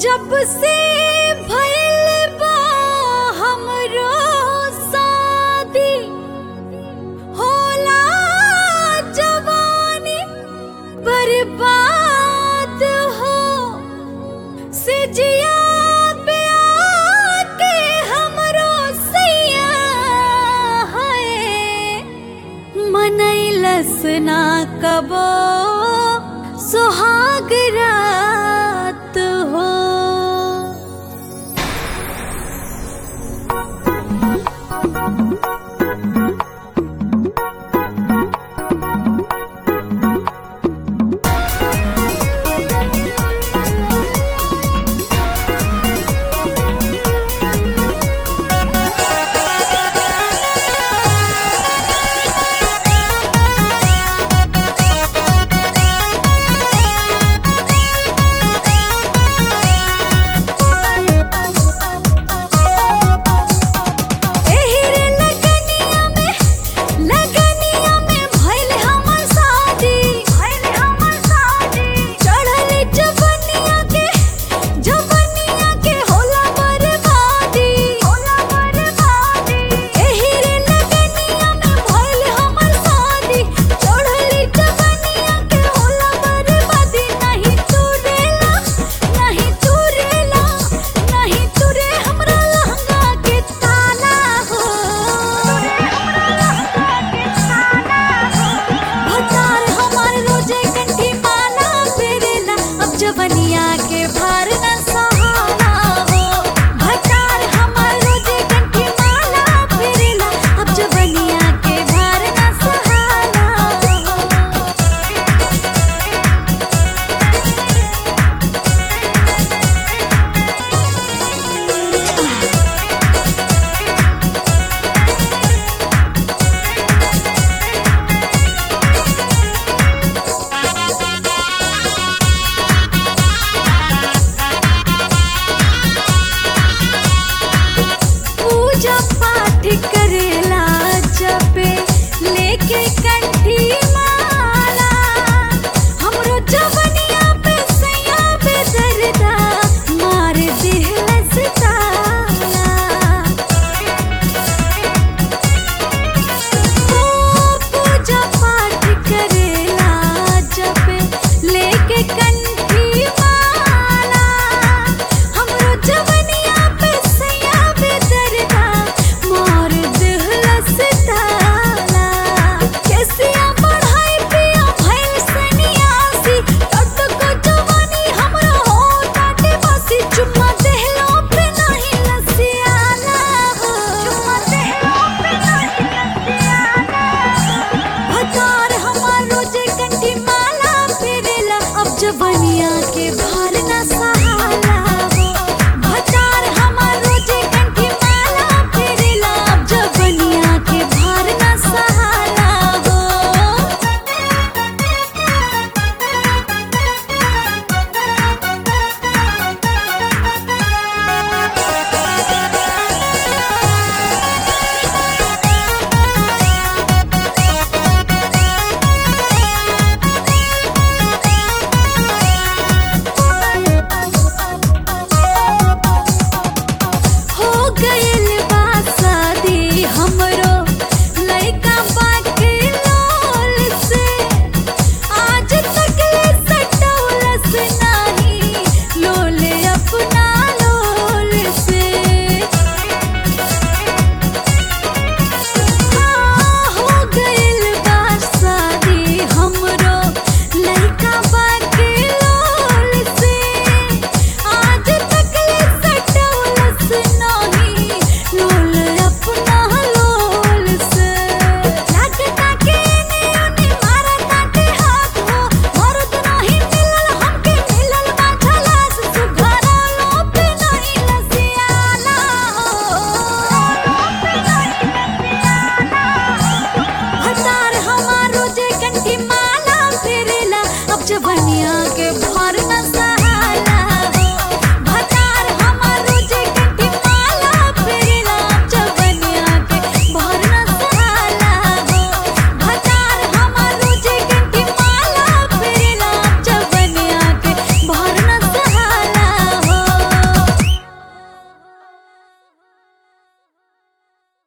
जब से भइल बा हमरो शादी होला जवानी बर्बाद हो सिजिया पे आके हमरो सैया है मनैलस ना कबो सुहाग रात हो एही रे लगनिया में लगनिया में भइल हमर शादी भइल हमर शादी चढ़ल जवनिया के जवनिया के होला बर्बादी होला बर्बादी एही रे लगनिया में भइल हमर शादी चढ़ल जवनिया के होला बर्बादी नहीं तुरेला नहीं तुरेला नहीं तुरे हमरा लहंगा के ताला हो भतार हमार रोजे कंठी माला फेरेला अब जवनिया के भार न सहाला हो भतार हमार रोजे कंठी माला फेरेला अब जवनिया के भार न सहाला हो पूजा पाठ करेला जपे लेके कंठी माला हमरो जवनिया पे सैया पे दर्दा मार दिहलस ताला ओ पूजा पाठ करेला जपे लेके कंठी माला हमरो जवनिया पे सैया पे दर्दा मार दिहलस ताला कैसिया पढ़ाई पिया भइल सन्यासी तत को जवानी हमरा हो ताटे बसी चुम्मा देहलो पे नहीं लसियाला हो चुम्मा देहलो पे नहीं लसियाला भतार हमार रोजे कंठी माला फेरेला अब जवनिया के भार न सहाला हो भतार हमार रोजे कंठी माला फेरेला अब जवनिया के भार न सहाला हो हो गइल बा शादी हमरो लइका बाके लोल से आज तक ले सटौलस नाही लोल अपना लोल से हो गइल बा शादी हमरो लइका बाके लोल से आज तक ले सटौलस नाही लोल अपना लोल से लागता के ने ओने मारा ताटे हाथ हो मरद नाही मिलल हमके मिलल बा झलास सुघरा लो पे नहीं लसियाला हो भतार हमार रोजे कंठी माला फेरेला अब जवनिया के भार न सा